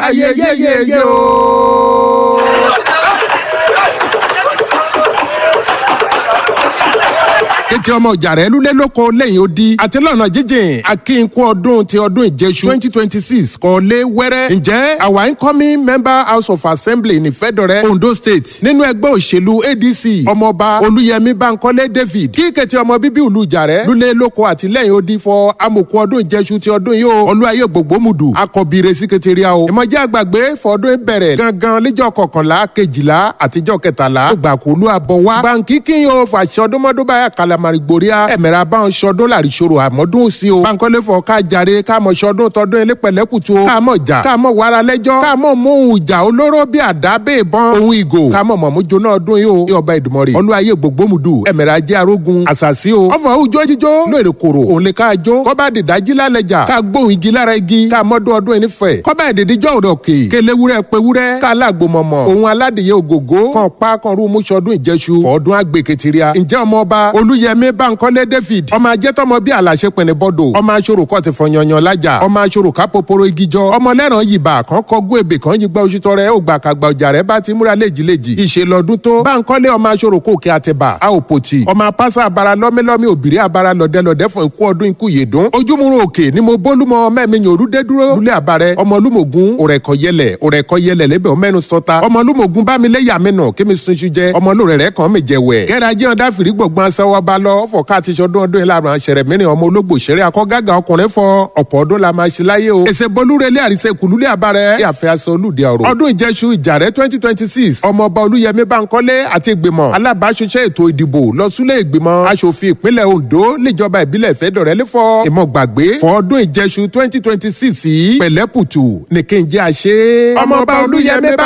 ayeyeyeye o. kété ọmọ jàrẹ́ lulẹ̀ lóko lẹ́yìn odi àti lọ́nà jíjìn akínkù ọdún ti ọdún ìjẹsù twenty twenty six kọ́lé wẹ́rẹ́ ǹjẹ́ our incoming member house of assembly ní fẹ́dọ̀rẹ́ ondo state nínú ẹgbẹ́ òṣèlú adc ọmọọba olúyẹmí bankole david kí kété ọmọ bíbí ìlú jàrẹ́ lulẹ̀ lóko àti lẹ́yìn odi fọ amòkù ọdún ìjẹsù ti ọdún yìí o olúwayé gbogbomudu akọbire síkẹtẹríà o ìmọ̀jẹ́ àgbàgbé fọdún bẹ̀rẹ̀ gangan lẹ́jọ́ kọkànlá kejìlá àtijọ́ kẹtàlá gbàkúlù àbọ̀wá bàǹkì kí yóò fàṣọ ọdúnmọ́dún báyà kalamari gboria ẹ̀mẹ̀rẹ̀ abáwọn sọdún làrí ṣòro àmọ́dún sí o bankole fọ ká jàre ká mọ sọdún tọdún ilé pẹ̀lẹ́kùtù o ká mọ̀ jà ká mọ̀ wàrà lẹ́jọ́ ká mọ̀ mú ohun ìjà olóró bí àdá bẹ́ẹ̀ bọ́n ohun ìgò ká mọ̀ mọ̀ mú jóná ọdún yìí o ní ọba ìdùmọ̀rì olúwayé gbogbomudu ẹ̀mẹ̀rẹ̀ ajé arógun àṣàṣì o ọfọ̀ òjò jíjó lóòrè kòrò òun lè ká jó kọ́ba dìdájí lálẹ́jà ká gbóhùn igi lára igi ká mọ́dún ọdún ẹni fẹ̀ kọ́ba ìdìdíjọ́ òrò òkè kéléwúrẹ́ pewúrẹ́ ká alágbó mọ̀mọ̀ òun aládìyẹ ògògó kan pa kan rú mú sọdún ìjẹsù fọ́ọ̀dún àgbèkètìríà ǹjẹ́ ọmọ ọba olúyẹmí bankole david ọmọ ajẹ́tọ́mọ bí àlàṣe pẹ̀lẹ́ bọ́dọ̀ ọmọ aṣọ́rò kọ́ ti fọyanyan lájà ọmọ aṣọ́rò ká poporo igi jọ ọmọ lẹ́ràn yìbá kan kọ́gún èbè kan yìí gba oṣù tọrẹ ó gbà kàgbà ọjà rẹ bá ti múra léjìléjì ìṣe lọ́dún tó bankole ọmọ aṣọ́rò kò kí àtẹ̀bà a ò pòtì ọmọ apáṣà abara lọ́mílọ́mí òbírí abara lọ́dẹ́lọ́dẹ́ fún ikú ọdún ikú yèdún ojúmúrun òkè ni mo bólúmọ mẹ́mi yòrú dé dúró lulẹ̀ àbárẹ̀ ọmọlúmọ̀gún òrẹ̀kọ̀ yẹlẹ̀ òrẹ̀kọ̀ yẹlẹ̀ lẹ́bẹ̀ ọmẹ́nu sọta ọmọlúmọ̀gún bámilẹ́yà mẹ́nà kémi sunṣu jẹ ọmọlúrẹ̀rẹ̀ kan mi jẹ wẹ̀ kẹ́ra jẹ́ ọ̀dà fìrí gbọ̀ngbọ̀n aṣẹ́wọ́ bá lọ fọ̀ ká ti ṣọdún ọdún yìí láàrún àṣẹrẹ mìíràn ọmọ ológbò ṣeré akọ́gàgà ọkùnrin fọ ọ̀pọ̀ ọdún la máa ṣe láyé o èsè bolúrelé àrísẹ́ kùlúlé àbárẹ̀ yàfẹ́ aṣọ olùdí ọ̀rọ̀ ọdún ìjẹsù ìjàrẹ́ twenty twenty six ọmọọba olúyẹmí bankole àti ìgbìmọ̀ alábàáṣiṣẹ́ ètò ìdìbò lọ súlẹ̀ ìgbìmọ̀ aṣòfin ìpínlẹ̀ ondo níjọba ìbílẹ̀ ìfẹ́dọ̀rẹ́ lẹ́fọ́ ìmọ̀ gbàgbé fọ́ọ̀dún ìjẹsù twenty twenty six yìí pẹ̀lẹ́pùtù nìkejì àṣẹ ọmọọba olúyẹmí